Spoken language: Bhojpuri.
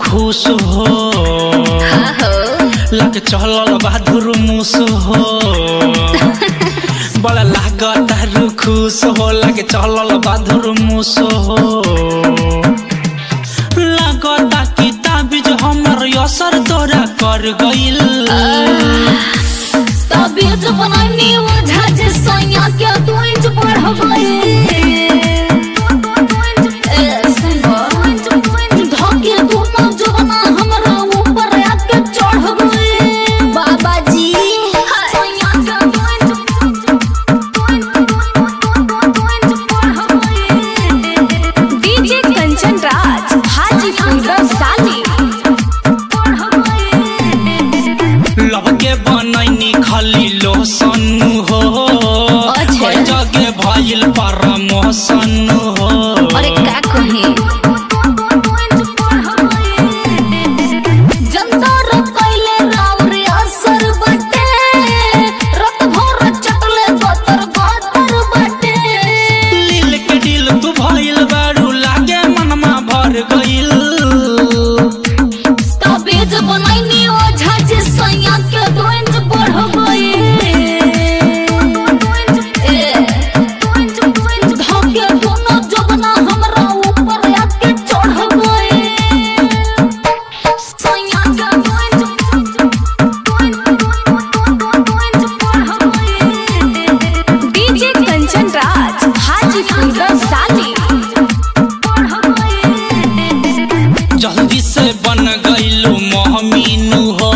खुश हो लग चलल बहादुर मुस हो बड़ा लागत तारू खुश हो लग चलल बहादुर मुस हो लागता कि ताबिज हमर असर तोरा कर गइल तबीयत बनानी वजह जे सैया के तू इंच बढ़ गई धोके दोनों जवाना हमरा ऊपर आके चढ़ गई बाबा जी सैया के तू इंच डीजे कंचन राज हाजीपुर साली लब के बनैनी खाली लोसन हो अच्छा। कई जगह भइल परमोशन हो अरे का कहे जनता रखैले राव रे असर बटे रत भर चटले बतर बतर बटे लील के दिल तू भइल बारू लागे मनमा भर गइल तबेज बनैनी ओझा जे सैया के दोंज बढ़ गई धोके दोनों जबना हमरा ऊपर आके चढ़ गई सैया के दोंज डीजे कंचन राज हाजीपुर साली जल्दी से बन गइलू मोहमीनू हो